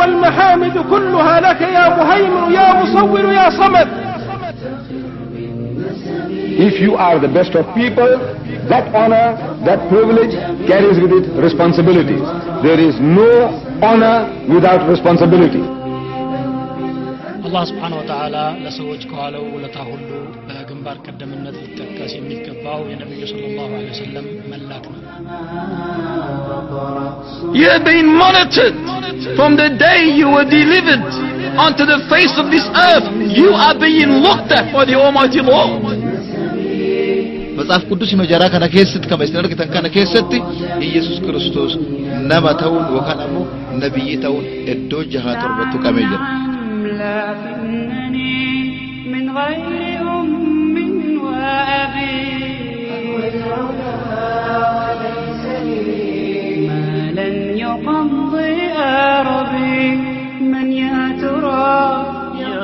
والمحامد كلها لك يا مهيمن يا مصور يا صمد If you are the best of people, that honor, that privilege carries with it responsibilities. There is no honor without responsibility. አላህ ስብሓን ወተዓላ ለሰዎች ከዋለው ውለታ ሁሉ በግንባር ቀደምነት ሊጠቀስ የሚገባው የነቢዩ ስለ ላሁ ወሰለም መላክ ነው You have been monitored from the day you were delivered onto the face of this earth. You are being looked at by the Almighty Lord. መጽሐፍ ቅዱስ መጀራ ከነ keessatti kan isin argitan kana keessatti Iyesus Kiristoos nama ta'uun yookaan ammoo nabiyyi ta'uun iddoo jahaa torbatti qabee jira. لا إنني من غير أم وأبي ما لن يقضي أربي من يا ترى يا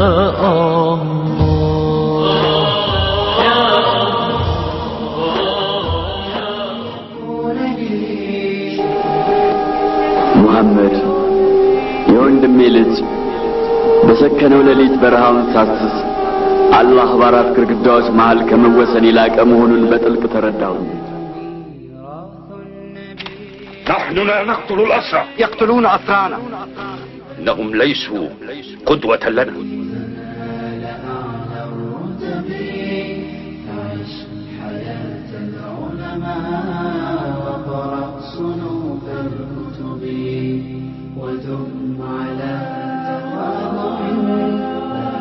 ሙሐመድ የወንድሜ ልጅ በሰከነው ሌሊት በረሃውን ሳስስ አላህ በአራት ግድግዳዎች መሃል ከመወሰን የላቀ መሆኑን በጥልቅ ተረዳሁ። نحن لا نقتل الأسرى يقتلون أسرانا إنهم ليسوا قدوة لنا ودم على تواضع لا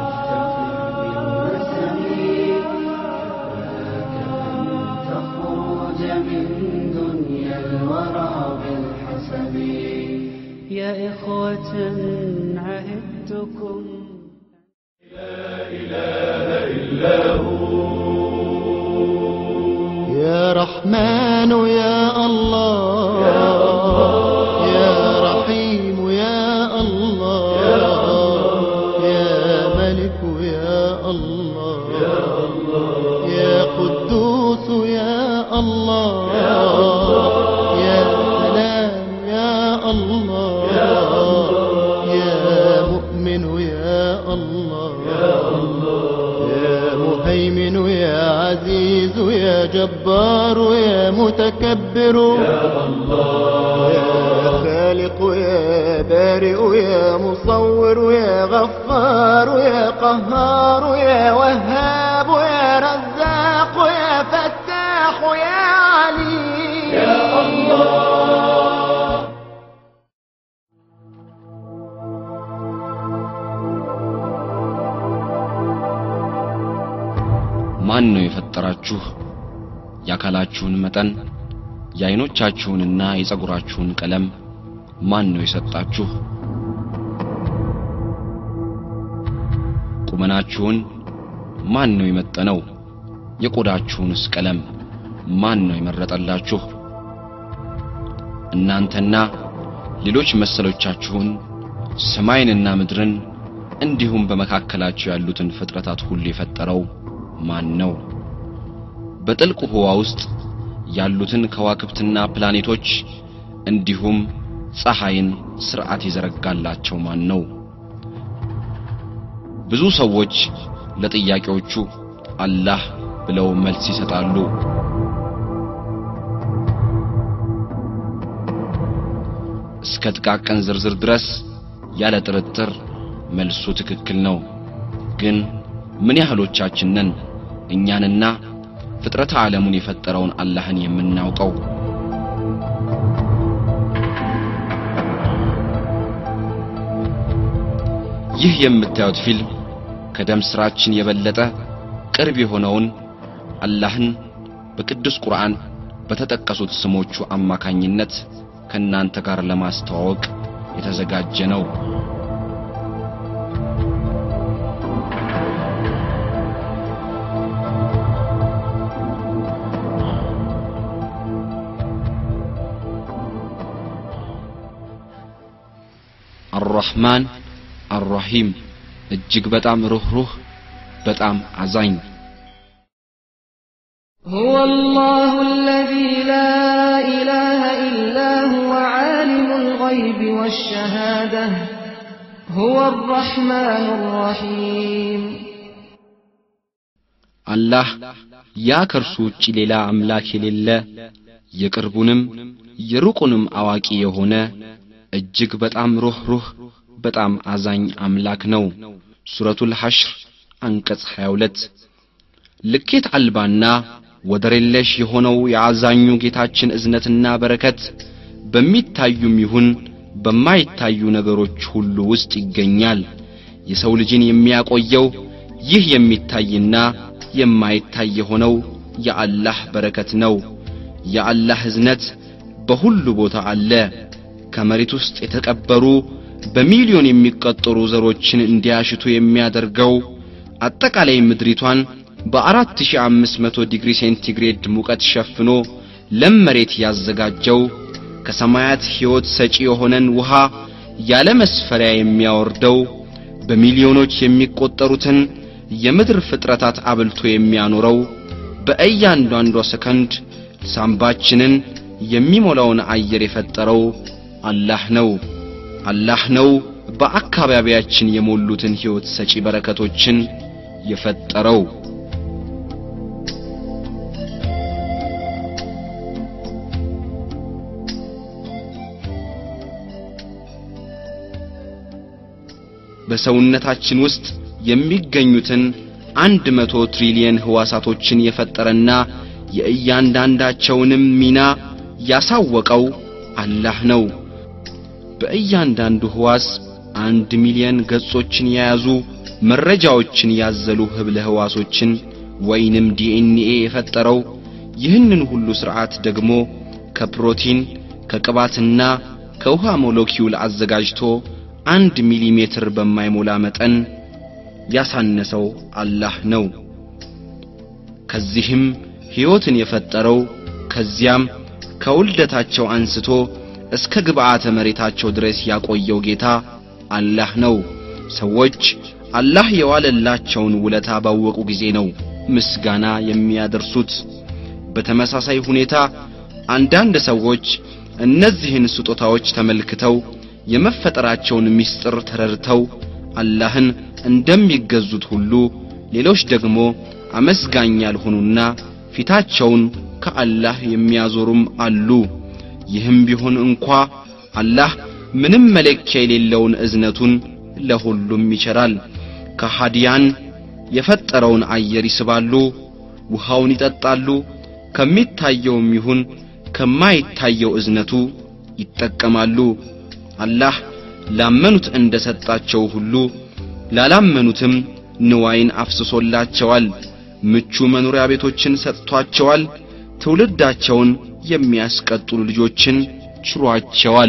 تفتخر بالنسب كفاك أن تخرج من دنيا الورى بالحسب يا إخوة عهدتكم يا رحمن يا الله يا رحيم يا الله يا ملك يا الله يا قدوس يا الله يا سلام يا الله يا مؤمن يا الله يا مهيمن يا عزيز يا جبار يا متكبر يا الله يا خالق يا بارئ يا مصور يا غفار يا قهار يا وهاب يا رزاق يا فتاح يا عليم يا الله ማን ነው የፈጠራችሁ የአካላችሁን መጠን የአይኖቻችሁንና የጸጉራችሁን ቀለም ማን ነው የሰጣችሁ ቁመናችሁን ማን ነው የመጠነው የቆዳችሁንስ ቀለም ማን ነው የመረጠላችሁ እናንተና ሌሎች መሰሎቻችሁን ሰማይንና ምድርን እንዲሁም በመካከላቸው ያሉትን ፍጥረታት ሁሉ የፈጠረው ማን ነው በጥልቁ ህዋ ውስጥ ያሉትን ከዋክብትና ፕላኔቶች እንዲሁም ፀሐይን ስርዓት የዘረጋላቸው ማን ነው ብዙ ሰዎች ለጥያቄዎቹ አላህ ብለው መልስ ይሰጣሉ እስከ ጥቃቅን ዝርዝር ድረስ ያለ ጥርጥር መልሱ ትክክል ነው ግን ምን ያህሎቻችንን እኛንና ፍጥረተ ዓለሙን የፈጠረውን አላህን የምናውቀው ይህ የምታዩት ፊልም ከደም ስራችን የበለጠ ቅርብ የሆነውን አላህን በቅዱስ ቁርአን በተጠቀሱት ስሞቹ አማካኝነት ከእናንተ ጋር ለማስተዋወቅ የተዘጋጀ ነው አራህማን አራሂም እጅግ በጣም ሩህሩህ በጣም አዛኝ هو الله الذي لا إله إلا هو عالم الغيب والشهادة هو الرحمن الرحيم አላህ ያ ከእርሱ ውጭ ሌላ አምላክ የሌለ የቅርቡንም የሩቁንም አዋቂ የሆነ እጅግ በጣም ሩህሩህ በጣም አዛኝ አምላክ ነው ሱረቱል ሐሽር አንቀጽ 22 ልኬት አልባና ወደር የለሽ የሆነው የአዛኙ ጌታችን እዝነትና በረከት በሚታዩም ይሁን በማይታዩ ነገሮች ሁሉ ውስጥ ይገኛል የሰው ልጅን የሚያቆየው ይህ የሚታይና የማይታይ የሆነው የአላህ በረከት ነው የአላህ እዝነት በሁሉ ቦታ አለ ከመሬት ውስጥ የተቀበሩ በሚሊዮን የሚቆጠሩ ዘሮችን እንዲያሽቱ የሚያደርገው አጠቃላይ ምድሪቷን በ4500 ዲግሪ ሴንቲግሬድ ሙቀት ሸፍኖ ለም መሬት ያዘጋጀው ከሰማያት ሕይወት ሰጪ የሆነን ውሃ ያለ መስፈሪያ የሚያወርደው በሚሊዮኖች የሚቆጠሩትን የምድር ፍጥረታት አብልቶ የሚያኖረው በእያንዳንዷ ሰከንድ ሳምባችንን የሚሞላውን አየር የፈጠረው አላህ ነው አላህ ነው በአካባቢያችን የሞሉትን ሕይወት ሰጪ በረከቶችን የፈጠረው በሰውነታችን ውስጥ የሚገኙትን አንድ መቶ ትሪሊየን ህዋሳቶችን የፈጠረና የእያንዳንዳቸውንም ሚና ያሳወቀው አላህ ነው በእያንዳንዱ ህዋስ አንድ ሚሊየን ገጾችን የያዙ መረጃዎችን ያዘሉ ህብለ ህዋሶችን ወይንም ዲኤንኤ የፈጠረው ይህንን ሁሉ ሥርዓት ደግሞ ከፕሮቲን ከቅባትና ከውሃ ሞለኪውል አዘጋጅቶ አንድ ሚሊሜትር በማይሞላ መጠን ያሳነሰው አላህ ነው ከዚህም ሕይወትን የፈጠረው ከዚያም ከውልደታቸው አንስቶ እስከ ግብዓተ መሬታቸው ድረስ ያቆየው ጌታ አላህ ነው ሰዎች አላህ የዋለላቸውን ውለታ ባወቁ ጊዜ ነው ምስጋና የሚያደርሱት በተመሳሳይ ሁኔታ አንዳንድ ሰዎች እነዚህን ስጦታዎች ተመልክተው የመፈጠራቸውን ምስጢር ተረድተው አላህን እንደሚገዙት ሁሉ ሌሎች ደግሞ አመስጋኝ ያልሆኑና ፊታቸውን ከአላህ የሚያዞሩም አሉ ይህም ቢሆን እንኳ አላህ ምንም መለኪያ የሌለውን እዝነቱን ለሁሉም ይቸራል ከሃዲያን የፈጠረውን አየር ይስባሉ ውሃውን ይጠጣሉ ከሚታየውም ይሁን ከማይታየው እዝነቱ ይጠቀማሉ አላህ ላመኑት እንደ ሰጣቸው ሁሉ ላላመኑትም ንዋይን አፍስሶላቸዋል ምቹ መኖሪያ ቤቶችን ሰጥቷቸዋል ትውልዳቸውን የሚያስቀጥሉ ልጆችን ችሯቸዋል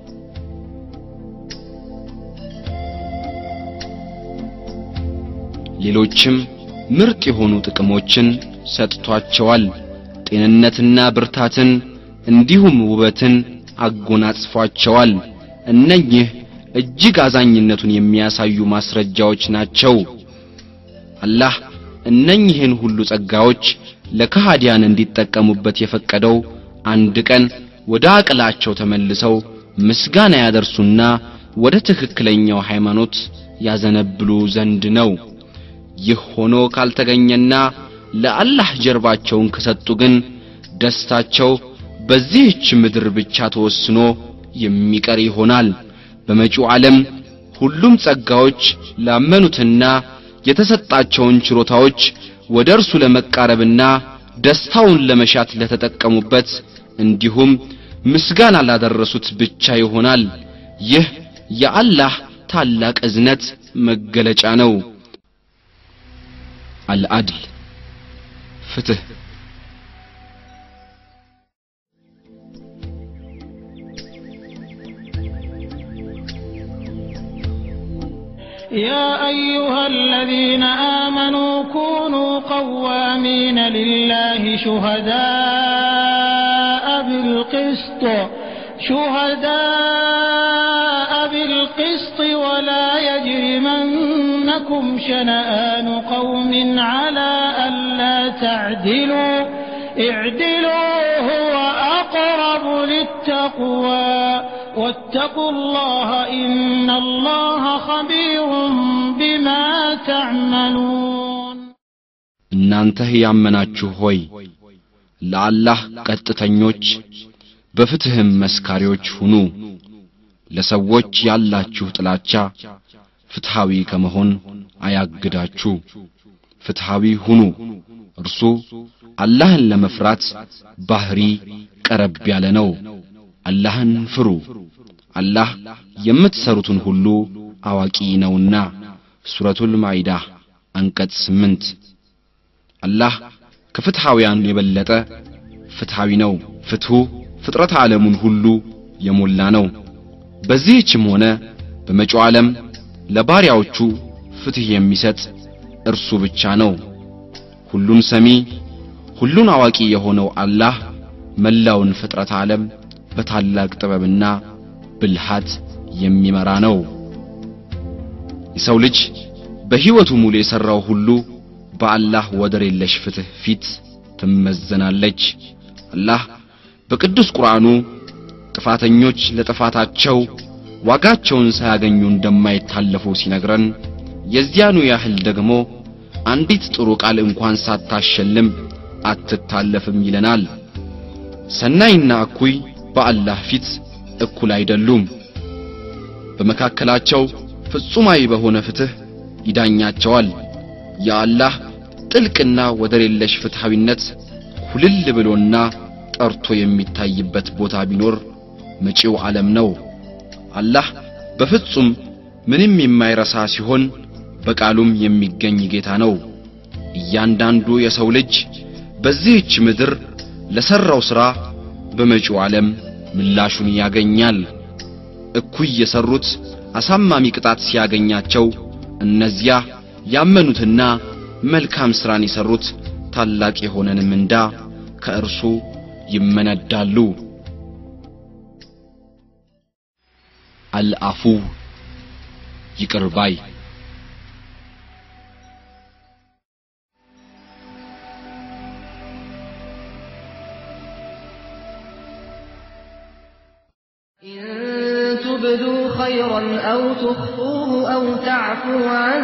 ሌሎችም ምርጥ የሆኑ ጥቅሞችን ሰጥቷቸዋል ጤንነትና ብርታትን እንዲሁም ውበትን አጎናጽፏቸዋል እነኚህ እጅግ አዛኝነቱን የሚያሳዩ ማስረጃዎች ናቸው አላህ እነኚህን ሁሉ ጸጋዎች ለከሃዲያን እንዲጠቀሙበት የፈቀደው አንድ ቀን ወደ አቅላቸው ተመልሰው ምስጋና ያደርሱና ወደ ትክክለኛው ሃይማኖት ያዘነብሉ ዘንድ ነው ይህ ሆኖ ካልተገኘና ለአላህ ጀርባቸውን ከሰጡ ግን ደስታቸው በዚህች ምድር ብቻ ተወስኖ የሚቀር ይሆናል በመጪው ዓለም ሁሉም ጸጋዎች ላመኑትና የተሰጣቸውን ችሮታዎች ወደ እርሱ ለመቃረብና ደስታውን ለመሻት ለተጠቀሙበት እንዲሁም ምስጋና ላደረሱት ብቻ ይሆናል ይህ የአላህ ታላቅ እዝነት መገለጫ ነው አልአድል ፍትህ يا أيها الذين آمنوا كونوا قوامين لله شهداء بالقسط شهداء بالقسط ولا يجرمنكم شنآن قوم على ألا تعدلوا اعدلوا هو أقرب للتقوى واتقوا الله إن الله خبير بما تعملون እናንተ ያመናችሁ ሆይ ለአላህ ቀጥተኞች በፍትህም መስካሪዎች ሁኑ ለሰዎች ያላችሁ ጥላቻ ፍትሃዊ ከመሆን አያግዳችሁ ፍትሃዊ ሁኑ እርሱ አላህን ለመፍራት ባህሪ ቀረብ ያለ ነው አላህን ፍሩ አላህ የምትሰሩትን ሁሉ አዋቂ ነውና ሱረቱል ማኢዳ አንቀጽ ስምንት አላህ ከፍትሃውያን የበለጠ ፍትሃዊ ነው ፍትሁ ፍጥረት ዓለሙን ሁሉ የሞላ ነው በዚህችም ሆነ በመጪው ዓለም ለባሪያዎቹ ፍትህ የሚሰጥ እርሱ ብቻ ነው ሁሉን ሰሚ ሁሉን አዋቂ የሆነው አላህ መላውን ፍጥረት ዓለም በታላቅ ጥበብና ብልሃት የሚመራ ነው የሰው ልጅ በሕይወቱ ሙሉ የሠራው ሁሉ በአላህ ወደር የለሽ ፍትህ ፊት ትመዘናለች አላህ በቅዱስ ቁርአኑ ጥፋተኞች ለጥፋታቸው ዋጋቸውን ሳያገኙ እንደማይታለፉ ሲነግረን የዚያኑ ያህል ደግሞ አንዲት ጥሩ ቃል እንኳን ሳታሸልም አትታለፍም ይለናል ሰናይና እኩይ በአላህ ፊት እኩል አይደሉም በመካከላቸው ፍጹማዊ በሆነ ፍትህ ይዳኛቸዋል የአላህ ጥልቅና ወደር የለሽ ፍትሃዊነት ሁልል ብሎና ጠርቶ የሚታይበት ቦታ ቢኖር መጪው ዓለም ነው አላህ በፍጹም ምንም የማይረሳ ሲሆን በቃሉም የሚገኝ ጌታ ነው እያንዳንዱ የሰው ልጅ በዚህች ምድር ለሰራው ሥራ በመጪው ዓለም ምላሹን ያገኛል እኩይ የሰሩት አሳማሚ ቅጣት ሲያገኛቸው እነዚያ ያመኑትና መልካም ሥራን የሰሩት ታላቅ የሆነን ምንዳ ከእርሱ ይመነዳሉ አልአፉ ይቅር ባይ إن تبدوا خيرا أو تخفوه أو تعفوا عن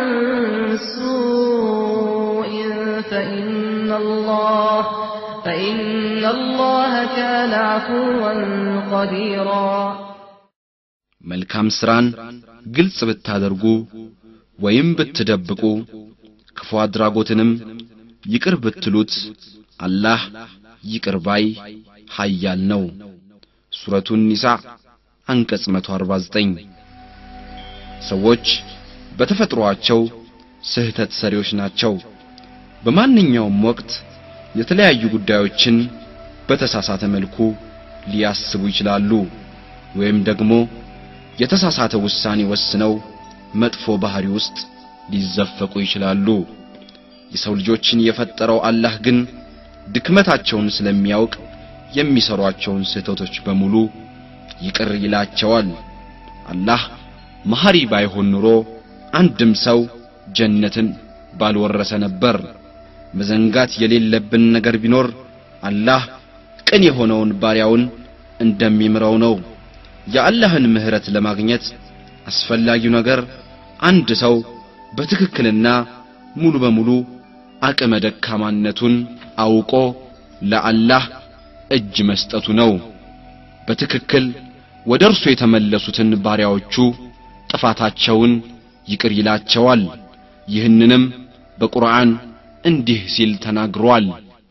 سوء فإن الله فإن الله كان عفوا قديرا መልካም ሥራን ግልጽ ብታደርጉ ወይም ብትደብቁ ክፉ አድራጎትንም ይቅር ብትሉት አላህ ይቅር ባይ ኃያል ነው ሱረቱ ኒሳ አንቀጽ 149 ሰዎች በተፈጥሮአቸው ስህተት ሰሪዎች ናቸው በማንኛውም ወቅት የተለያዩ ጉዳዮችን በተሳሳተ መልኩ ሊያስቡ ይችላሉ ወይም ደግሞ የተሳሳተ ውሳኔ ወስነው መጥፎ ባህሪ ውስጥ ሊዘፈቁ ይችላሉ የሰው ልጆችን የፈጠረው አላህ ግን ድክመታቸውን ስለሚያውቅ የሚሰሯቸውን ስህተቶች በሙሉ ይቅር ይላቸዋል አላህ መሐሪ ባይሆን ኑሮ አንድም ሰው ጀነትን ባልወረሰ ነበር መዘንጋት የሌለብን ነገር ቢኖር አላህ ቅን የሆነውን ባሪያውን እንደሚምረው ነው የአላህን ምህረት ለማግኘት አስፈላጊው ነገር አንድ ሰው በትክክልና ሙሉ በሙሉ አቅመ ደካማነቱን አውቆ ለአላህ እጅ መስጠቱ ነው በትክክል ወደ እርሱ የተመለሱትን ባሪያዎቹ ጥፋታቸውን ይቅር ይላቸዋል ይህንንም በቁርአን እንዲህ ሲል ተናግሯል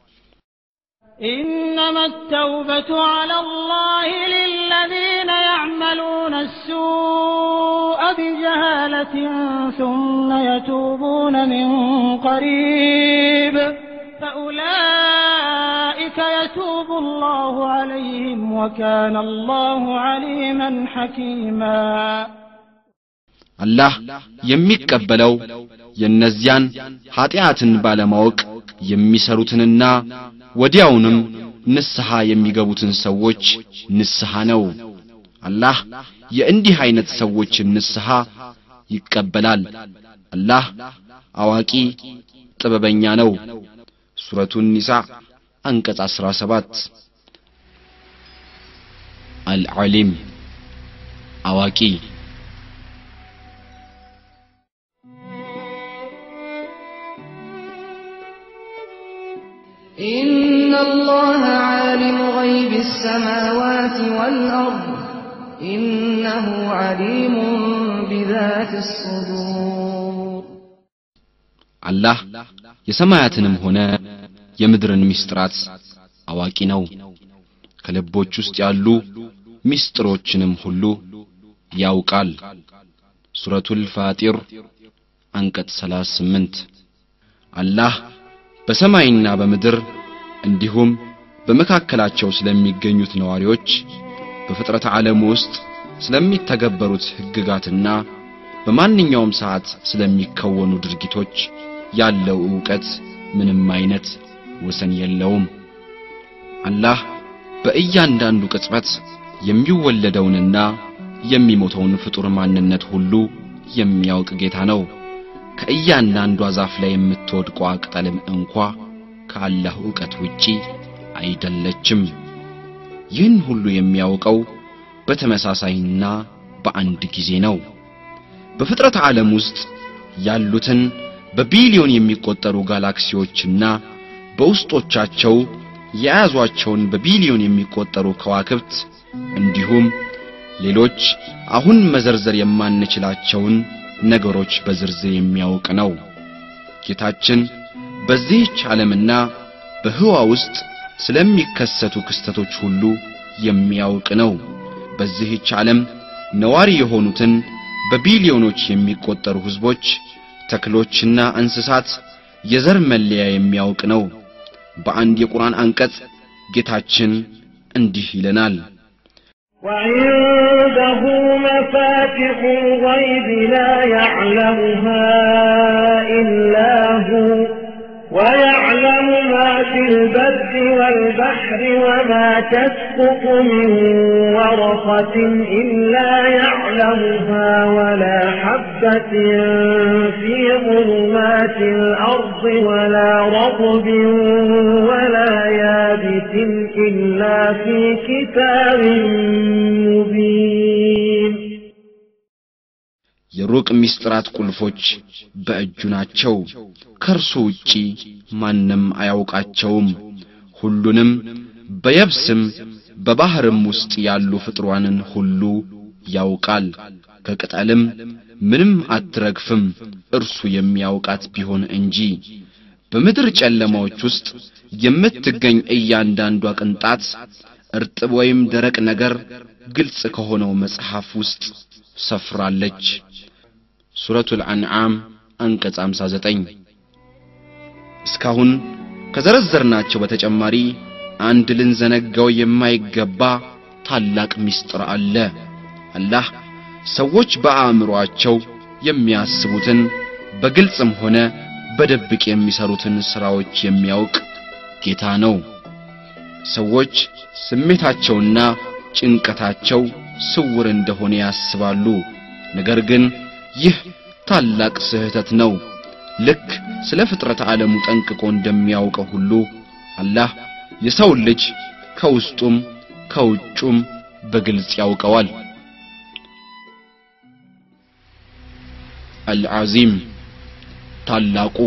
إنما التوبة على الله للذين يعملون السوء بجهالة ثم يتوبون من قريب فأولئك يتوب الله عليهم وكان الله عليما حكيما አላህ የሚቀበለው የእነዚያን ኀጢአትን ባለማወቅ የሚሰሩትንና ወዲያውንም ንስሐ የሚገቡትን ሰዎች ንስሐ ነው አላህ የእንዲህ አይነት ሰዎችን ንስሐ ይቀበላል አላህ አዋቂ ጥበበኛ ነው ሱረቱ ኒሳ አንቀጽ 17 አልዓሊም አዋቂ إن الله عالم غيب السماوات والأرض إنه عليم بذات الصدور አላህ የሰማያትንም ሆነ የምድርን ምስጢራት አዋቂ ነው ከልቦች ውስጥ ያሉ ምስጢሮችንም ሁሉ ያውቃል ሱረቱል ፋጢር አንቀጽ 38 አላህ በሰማይና በምድር እንዲሁም በመካከላቸው ስለሚገኙት ነዋሪዎች በፍጥረት ዓለም ውስጥ ስለሚተገበሩት ሕግጋትና በማንኛውም ሰዓት ስለሚከወኑ ድርጊቶች ያለው ዕውቀት ምንም አይነት ወሰን የለውም አላህ በእያንዳንዱ ቅጽበት የሚወለደውንና የሚሞተውን ፍጡር ማንነት ሁሉ የሚያውቅ ጌታ ነው ከእያንዳንዷ ዛፍ ላይ የምትወድቀው ቅጠልም እንኳ ከአላህ ዕውቀት ውጪ አይደለችም ይህን ሁሉ የሚያውቀው በተመሳሳይና በአንድ ጊዜ ነው በፍጥረት ዓለም ውስጥ ያሉትን በቢሊዮን የሚቆጠሩ ጋላክሲዎችና በውስጦቻቸው የያዟቸውን በቢሊዮን የሚቆጠሩ ከዋክብት እንዲሁም ሌሎች አሁን መዘርዘር የማንችላቸውን ነገሮች በዝርዝር የሚያውቅ ነው ጌታችን በዚህች ዓለምና በህዋ ውስጥ ስለሚከሰቱ ክስተቶች ሁሉ የሚያውቅ ነው በዚህች ዓለም ነዋሪ የሆኑትን በቢሊዮኖች የሚቆጠሩ ህዝቦች ተክሎችና እንስሳት የዘር መለያ የሚያውቅ ነው በአንድ የቁርአን አንቀጽ ጌታችን እንዲህ ይለናል وعنده مفاتح الغيب لا يعلمها إلا هو ويعلم ما في البر والبحر وما تسقط من ورقة إلا يعلمها ولا حبة في ظلمات الأرض ولا رطب ولا يابس إلا في كتاب مبين የሩቅ ምስጢራት ቁልፎች በእጁ ናቸው ከእርሱ ውጪ ማንም አያውቃቸውም ሁሉንም በየብስም በባህርም ውስጥ ያሉ ፍጥሯንን ሁሉ ያውቃል ከቅጠልም ምንም አትረግፍም እርሱ የሚያውቃት ቢሆን እንጂ በምድር ጨለማዎች ውስጥ የምትገኝ እያንዳንዷ ቅንጣት እርጥብ ወይም ደረቅ ነገር ግልጽ ከሆነው መጽሐፍ ውስጥ ሰፍራለች ሱረቱል አንዓም አንቀጽ 59 እስካሁን ከዘረዘርናቸው በተጨማሪ አንድ ልንዘነጋው የማይገባ ታላቅ ምስጢር አለ አላህ ሰዎች በአእምሮአቸው የሚያስቡትን በግልጽም ሆነ በድብቅ የሚሰሩትን ስራዎች የሚያውቅ ጌታ ነው ሰዎች ስሜታቸውና ጭንቀታቸው ስውር እንደሆነ ያስባሉ ነገር ግን ይህ ታላቅ ስህተት ነው ልክ ስለ ፍጥረት ዓለሙ ጠንቅቆ እንደሚያውቀው ሁሉ አላህ የሰው ልጅ ከውስጡም ከውጩም በግልጽ ያውቀዋል አልዓዚም ታላቁ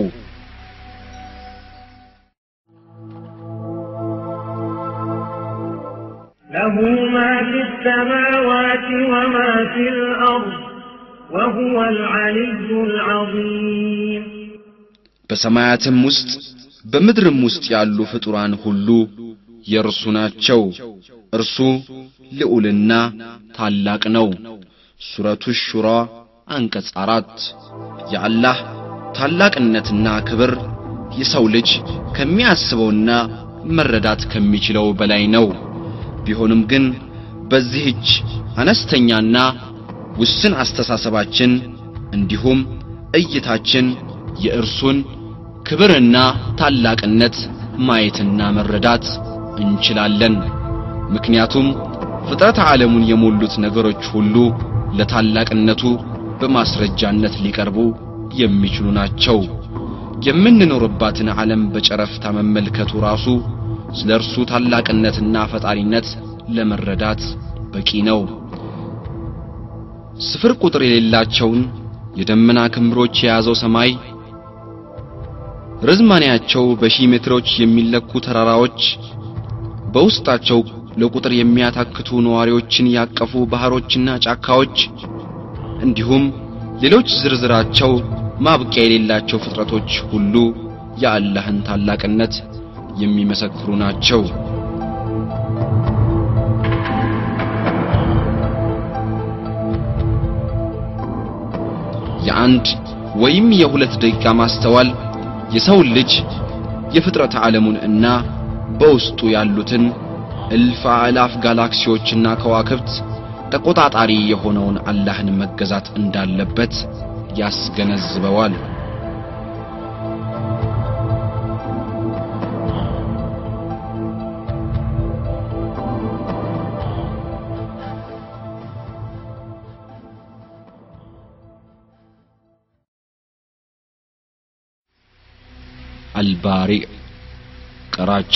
له ما في السماوات وما في الأرض وهو العلي العظيم በሰማያትም ውስጥ በምድርም ውስጥ ያሉ ፍጡራን ሁሉ የእርሱ ናቸው እርሱ ልዑልና ታላቅ ነው ሱረቱ ሹራ አንቀጽ አራት የአላህ ታላቅነትና ክብር የሰው ልጅ ከሚያስበውና መረዳት ከሚችለው በላይ ነው ቢሆንም ግን በዚህች አነስተኛና ውስን አስተሳሰባችን እንዲሁም እይታችን የእርሱን ክብርና ታላቅነት ማየትና መረዳት እንችላለን ምክንያቱም ፍጥረት ዓለሙን የሞሉት ነገሮች ሁሉ ለታላቅነቱ በማስረጃነት ሊቀርቡ የሚችሉ ናቸው የምንኖርባትን ዓለም በጨረፍታ መመልከቱ ራሱ ስለ እርሱ ታላቅነትና ፈጣሪነት ለመረዳት በቂ ነው ስፍር ቁጥር የሌላቸውን የደመና ክምሮች የያዘው ሰማይ ርዝማኔያቸው በሺህ ሜትሮች የሚለኩ ተራራዎች በውስጣቸው ለቁጥር የሚያታክቱ ነዋሪዎችን ያቀፉ ባህሮችና ጫካዎች እንዲሁም ሌሎች ዝርዝራቸው ማብቂያ የሌላቸው ፍጥረቶች ሁሉ የአላህን ታላቅነት የሚመሰክሩ ናቸው። የአንድ ወይም የሁለት ደቂቃ ማስተዋል የሰው ልጅ የፍጥረት ዓለሙን እና በውስጡ ያሉትን እልፍ አእላፍ ጋላክሲዎችና ከዋክብት ተቆጣጣሪ የሆነውን አላህን መገዛት እንዳለበት ያስገነዝበዋል። አልባሪዕ ቀራጭ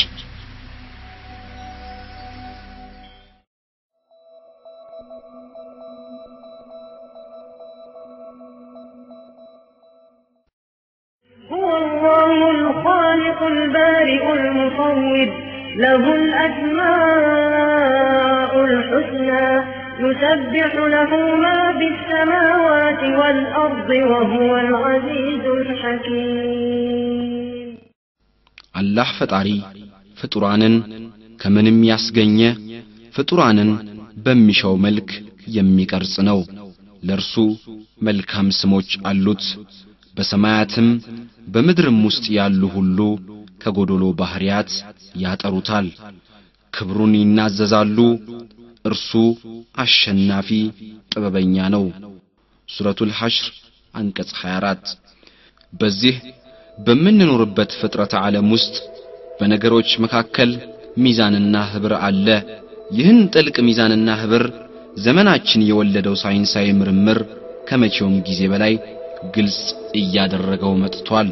هو الله الخالق البارئ المصور له الأسماء الحسنى يسبح له ما في السماوات والأرض وهو العزيز الحكيم አላህ ፈጣሪ ፍጡራንን ከምንም ያስገኘ ፍጡራንን በሚሻው መልክ የሚቀርጽ ነው። ለእርሱ መልካም ስሞች አሉት። በሰማያትም በምድርም ውስጥ ያሉ ሁሉ ከጎዶሎ ባህሪያት ያጠሩታል፣ ክብሩን ይናዘዛሉ። እርሱ አሸናፊ ጥበበኛ ነው። ሱረቱል ሐሽር አንቀጽ 24 በዚህ በምንኖርበት ፍጥረተ ዓለም ውስጥ በነገሮች መካከል ሚዛንና ህብር አለ። ይህን ጥልቅ ሚዛንና ህብር ዘመናችን የወለደው ሳይንሳዊ ምርምር ከመቼውም ጊዜ በላይ ግልጽ እያደረገው መጥቷል።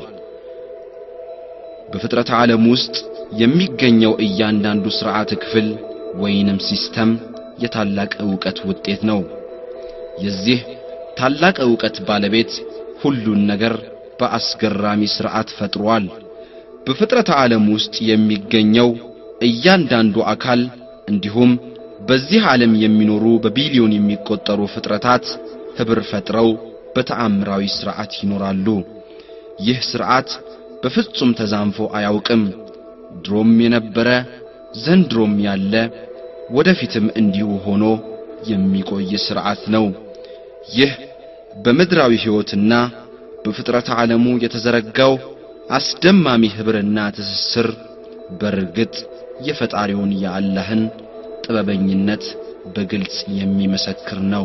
በፍጥረተ ዓለም ውስጥ የሚገኘው እያንዳንዱ ሥርዓተ ክፍል ወይንም ሲስተም የታላቅ ዕውቀት ውጤት ነው። የዚህ ታላቅ ዕውቀት ባለቤት ሁሉን ነገር በአስገራሚ ሥርዓት ፈጥሯል። በፍጥረተ ዓለም ውስጥ የሚገኘው እያንዳንዱ አካል እንዲሁም በዚህ ዓለም የሚኖሩ በቢሊዮን የሚቆጠሩ ፍጥረታት ኅብር ፈጥረው በተአምራዊ ሥርዓት ይኖራሉ። ይህ ሥርዓት በፍጹም ተዛንፎ አያውቅም። ድሮም የነበረ ዘንድሮም ያለ ወደፊትም እንዲሁ ሆኖ የሚቆይ ሥርዓት ነው። ይህ በምድራዊ ሕይወትና በፍጥረት ዓለሙ የተዘረጋው አስደማሚ ኅብርና ትስስር በርግጥ የፈጣሪውን የአላህን ጥበበኝነት በግልጽ የሚመሰክር ነው።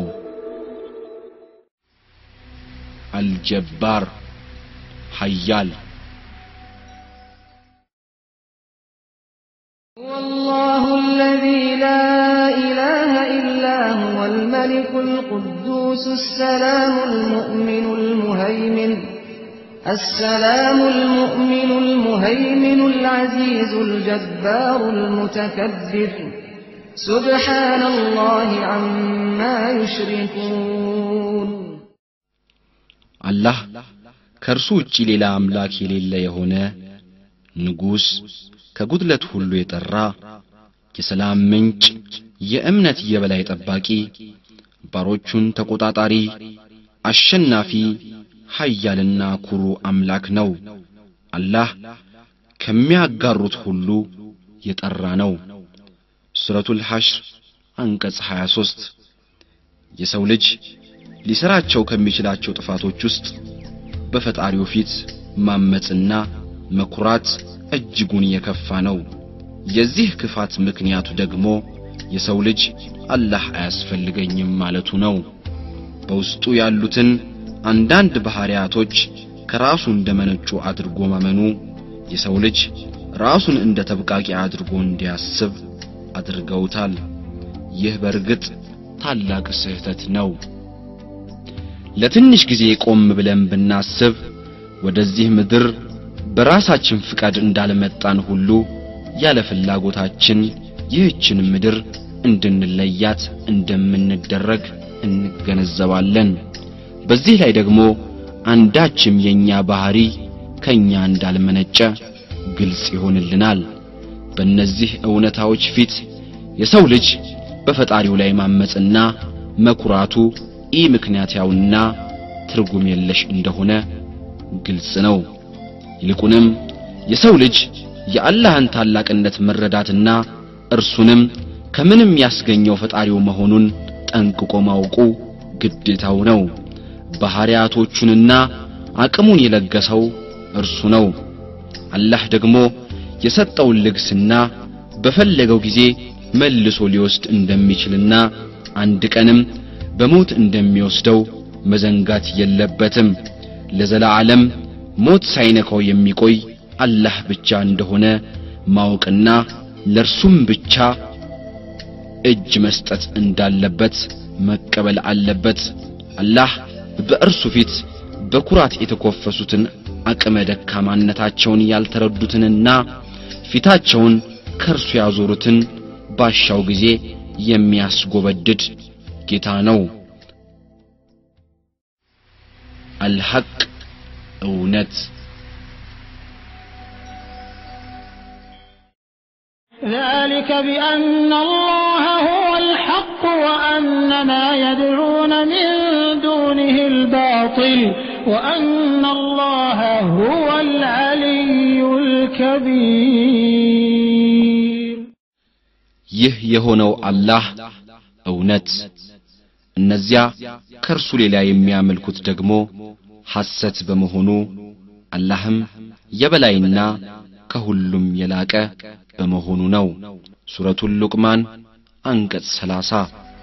አልጀባር ኃያል هو الله الذي لا إله إلا هو الملك القدوس السلام المؤمن المهيمن السلام المؤمن المهيمن العزيز الجبار المتكبر سبحان الله عما يشركون አላህ ከእርሱ ውጪ ሌላ አምላክ የሌለ የሆነ ንጉሥ ከጉድለት ሁሉ የጠራ የሰላም ምንጭ የእምነት የበላይ ጠባቂ ባሮቹን ተቆጣጣሪ አሸናፊ ኃያልና ኩሩ አምላክ ነው። አላህ ከሚያጋሩት ሁሉ የጠራ ነው። ሱረቱል ሐሽር አንቀጽ 23 የሰው ልጅ ሊሰራቸው ከሚችላቸው ጥፋቶች ውስጥ በፈጣሪው ፊት ማመጽና መኩራት እጅጉን የከፋ ነው። የዚህ ክፋት ምክንያቱ ደግሞ የሰው ልጅ አላህ አያስፈልገኝም ማለቱ ነው። በውስጡ ያሉትን አንዳንድ ባህሪያቶች ከራሱ እንደመነጩ አድርጎ ማመኑ የሰው ልጅ ራሱን እንደ ተብቃቂ አድርጎ እንዲያስብ አድርገውታል። ይህ በእርግጥ ታላቅ ስህተት ነው። ለትንሽ ጊዜ ቆም ብለን ብናስብ ወደዚህ ምድር በራሳችን ፍቃድ እንዳልመጣን ሁሉ ያለ ፍላጎታችን ይህችን ምድር እንድንለያት እንደምንደረግ እንገነዘባለን። በዚህ ላይ ደግሞ አንዳችም የኛ ባህሪ ከኛ እንዳልመነጨ ግልጽ ይሆንልናል። በእነዚህ እውነታዎች ፊት የሰው ልጅ በፈጣሪው ላይ ማመፅና መኩራቱ ኢ ምክንያታዊና ትርጉም የለሽ እንደሆነ ግልጽ ነው። ይልቁንም የሰው ልጅ የአላህን ታላቅነት መረዳትና እርሱንም ከምንም ያስገኘው ፈጣሪው መሆኑን ጠንቅቆ ማወቁ ግዴታው ነው። ባህሪያቶቹንና አቅሙን የለገሰው እርሱ ነው። አላህ ደግሞ የሰጠውን ልግስና በፈለገው ጊዜ መልሶ ሊወስድ እንደሚችልና አንድ ቀንም በሞት እንደሚወስደው መዘንጋት የለበትም። ለዘላለም ሞት ሳይነካው የሚቆይ አላህ ብቻ እንደሆነ ማወቅና ለርሱም ብቻ እጅ መስጠት እንዳለበት መቀበል አለበት። አላህ በእርሱ ፊት በኩራት የተኮፈሱትን አቅመ ደካማነታቸውን ያልተረዱትንና ፊታቸውን ከእርሱ ያዞሩትን ባሻው ጊዜ የሚያስጎበድድ ጌታ ነው። አልሐቅ እውነት ذلك بأن الله هو الحق وأن ما يدعون من دونه الباطل وأن الله هو العلي الكبير ይህ የሆነው አላህ እውነት እነዚያ ከእርሱ ሌላ የሚያመልኩት ደግሞ ሐሰት በመሆኑ አላህም የበላይና ከሁሉም የላቀ በመሆኑ ነው። ሱረቱል ሉቅማን አንቀጽ 30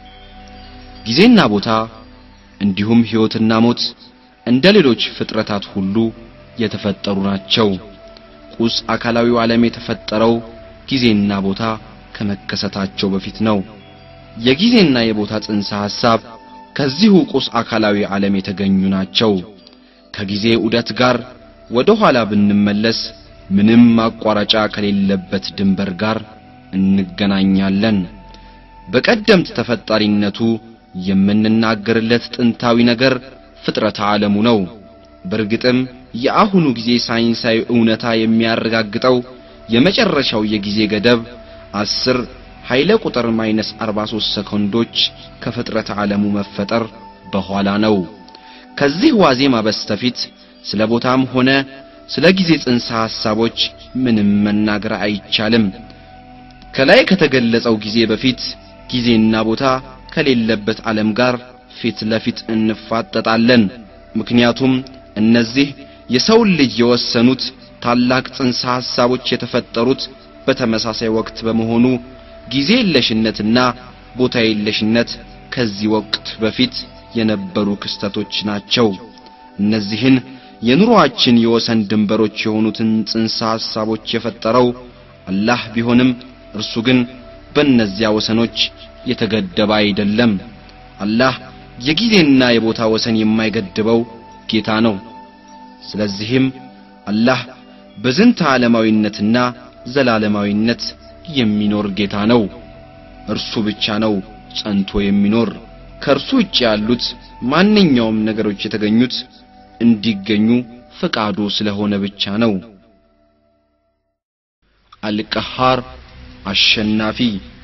ጊዜና ቦታ እንዲሁም ሕይወትና ሞት እንደ ሌሎች ፍጥረታት ሁሉ የተፈጠሩ ናቸው። ቁስ አካላዊው ዓለም የተፈጠረው ጊዜና ቦታ ከመከሰታቸው በፊት ነው። የጊዜና የቦታ ጽንሰ ሐሳብ ከዚሁ ቁስ አካላዊ ዓለም የተገኙ ናቸው። ከጊዜ ዑደት ጋር ወደ ኋላ ብንመለስ ምንም ማቋረጫ ከሌለበት ድንበር ጋር እንገናኛለን። በቀደምት ተፈጣሪነቱ የምንናገርለት ጥንታዊ ነገር ፍጥረተ ዓለሙ ነው። በእርግጥም የአሁኑ ጊዜ ሳይንሳዊ እውነታ የሚያረጋግጠው የመጨረሻው የጊዜ ገደብ አስር ኃይለ ቁጥር ማይነስ 43 ሰኮንዶች ከፍጥረተ ዓለሙ መፈጠር በኋላ ነው። ከዚህ ዋዜማ በስተፊት ስለ ቦታም ሆነ ስለ ጊዜ ጽንሰ ሐሳቦች ምንም መናገር አይቻልም። ከላይ ከተገለጸው ጊዜ በፊት ጊዜና ቦታ ከሌለበት ዓለም ጋር ፊት ለፊት እንፋጠጣለን። ምክንያቱም እነዚህ የሰውን ልጅ የወሰኑት ታላቅ ጽንሰ ሐሳቦች የተፈጠሩት በተመሳሳይ ወቅት በመሆኑ ጊዜ የለሽነትና ቦታ የለሽነት ከዚህ ወቅት በፊት የነበሩ ክስተቶች ናቸው። እነዚህን የኑሮአችን የወሰን ድንበሮች የሆኑትን ጽንሰ ሐሳቦች የፈጠረው አላህ ቢሆንም እርሱ ግን በእነዚያ ወሰኖች የተገደበ አይደለም። አላህ የጊዜና የቦታ ወሰን የማይገድበው ጌታ ነው። ስለዚህም አላህ በዝንተ ዓለማዊነትና ዘላለማዊነት የሚኖር ጌታ ነው። እርሱ ብቻ ነው ጸንቶ የሚኖር። ከእርሱ ውጭ ያሉት ማንኛውም ነገሮች የተገኙት እንዲገኙ ፈቃዱ ስለሆነ ብቻ ነው። አልቀሃር አሸናፊ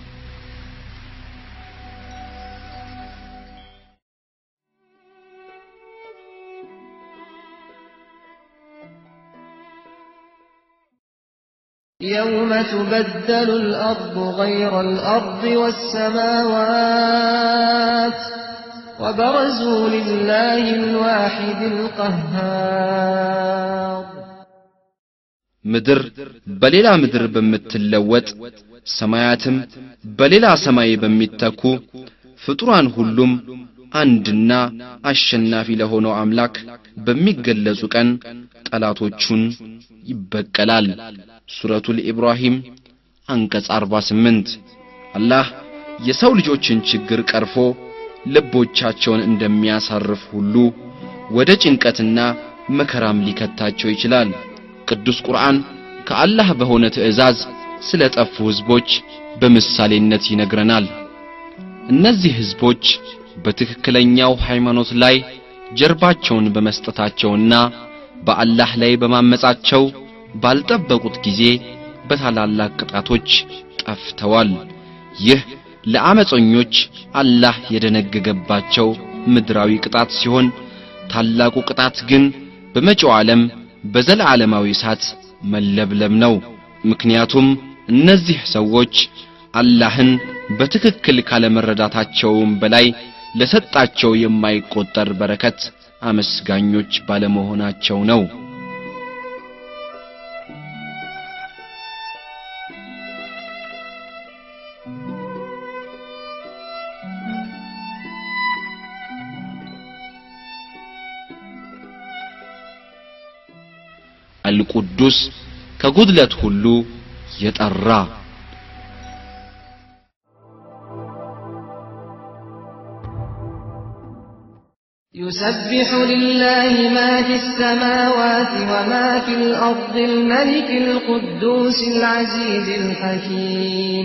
يوم تبدل الأرض غير الأرض والسماوات وبرزوا لله الواحد القهار ምድር በሌላ ምድር በምትለወጥ ሰማያትም በሌላ ሰማይ በሚተኩ ፍጡራን ሁሉም አንድና አሸናፊ ለሆነው አምላክ በሚገለጹ ቀን ጠላቶቹን ይበቀላል። ሱረቱል ኢብራሂም አንቀጽ 48 አላህ የሰው ልጆችን ችግር ቀርፎ ልቦቻቸውን እንደሚያሳርፍ ሁሉ ወደ ጭንቀትና መከራም ሊከታቸው ይችላል። ቅዱስ ቁርአን ከአላህ በሆነ ትእዛዝ ስለ ጠፉ ሕዝቦች በምሳሌነት ይነግረናል። እነዚህ ሕዝቦች በትክክለኛው ሃይማኖት ላይ ጀርባቸውን በመስጠታቸውና በአላህ ላይ በማመጻቸው ባልጠበቁት ጊዜ በታላላቅ ቅጣቶች ጠፍተዋል። ይህ ለአመፀኞች አላህ የደነገገባቸው ምድራዊ ቅጣት ሲሆን ታላቁ ቅጣት ግን በመጪው ዓለም በዘላለማዊ እሳት መለብለም ነው። ምክንያቱም እነዚህ ሰዎች አላህን በትክክል ካለመረዳታቸውም በላይ ለሰጣቸው የማይቆጠር በረከት አመስጋኞች ባለመሆናቸው ነው። አልቁዱስ ከጉድለት ሁሉ የጠራ يسبح لله ما في السماوات وما في الأرض الملك القدوس العزيز الحكيم